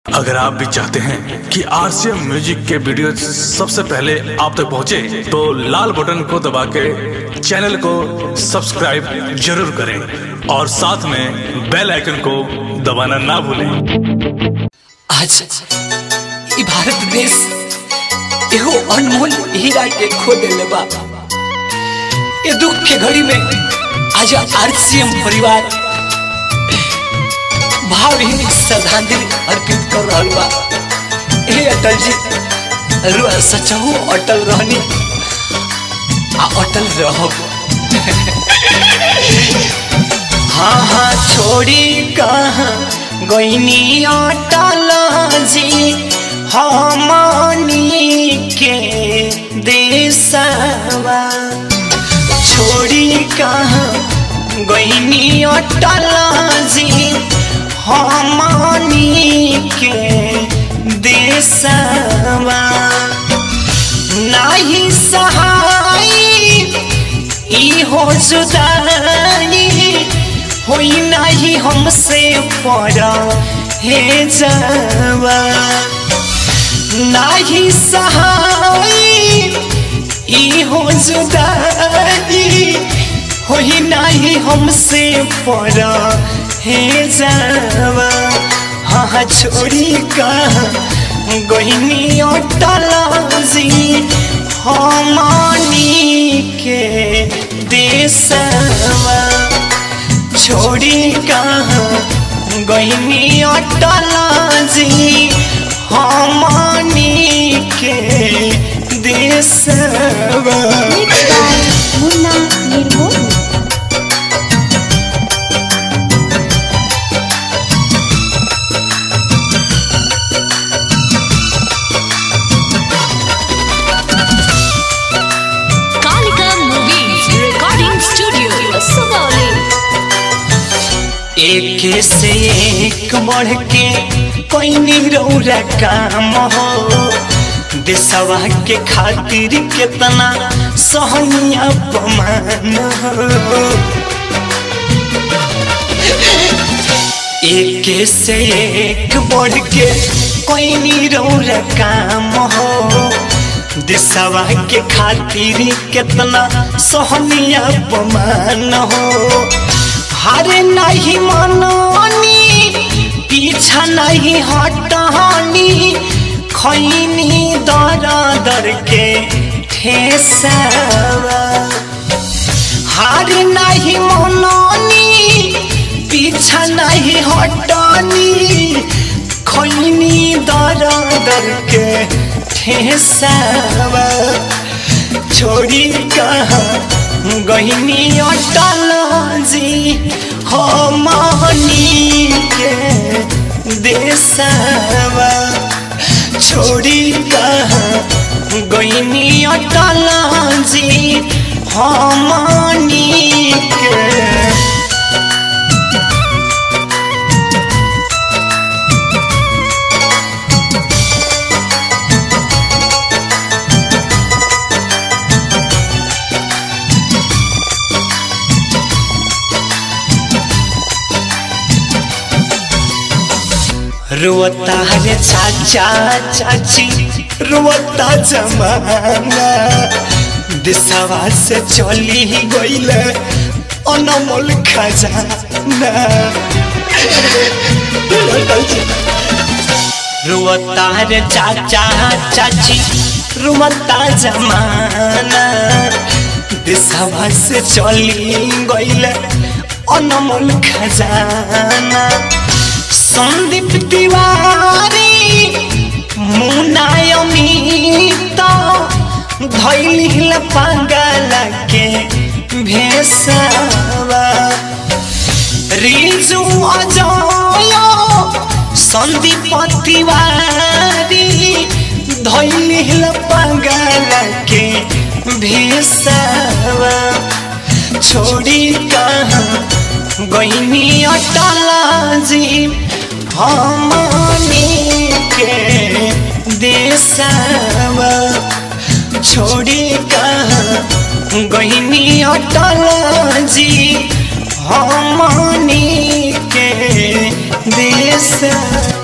अगर आप भी चाहते हैं कि आरसीएम म्यूजिक के वीडियो सबसे पहले आप तक पहुंचे, तो लाल बटन को दबा के चैनल को सब्सक्राइब जरूर करें और साथ में बेल आइकन को दबाना ना भूलें आज ई भारत देश एगो अनमोल हीरा के खो देले बा ये दुख के घड़ी में आज आरसीएम परिवार भावहीन श्रद्धांजलि अर्पित कर रहल बा हे अटल जी रुआ सचहु अटल रहनी आ अटल रहब हाँ हाँ छोड़ी कहाँ गईनी अटल जी हमनी के देशवा छोड़ी कहाँ गईनी अटल जी हमनी के देशवा नाही सहाय ई हो जुदाई होई नाही हमसे पड़ा हे जावा नाही सहाय ई हो जुदाई होई नाही हमसे पड़ा हे जावा हाँ छोड़ी कहाँ गईनी अटल जी हमनी के देशवा छोड़ी कहाँ गईनी अटल जी हमनी के देशवा Mixed by Munna Nirmohi. Kalika Movies Recording Studio, Sugauli. एक से एक बढ़ के कोई रौरा काम हो देशवा के खातिर कितना सहनिया अपमान हो एक से एक बढ़ के कोई रौरा काम हो देशवा के खातिर कितना सहनिया अपमान हो हारे नहीं मननी पीछा नहीं हटनी खैनी दर दर के ठेसवा हार नहीं मननी पीछा नहीं हटनी खैनी दर दर के ठेसवा छोड़ी कहाँ गहिनी अटल जी हमनी के देशवा छोड़ी कहाँ गहिनी अटल जी हमनी के रोता रे चाचा चाची रोता जमाना दिशवा से चली ही गईल अनमोल खजाना रोता रे चाचा चाची रोता जमाना दिशवा से चली गईल अनमोल खजाना संदीप तिवारी मुनायमित धैल पागल के भेसवा रिजु अजय संदीप तिवारी धैल पागल के भेसवा छोड़ी कहाँ गईनी अटल जी हमनी के देशवा छोड़ी कहाँ गईनी अटल जी हमनी के देश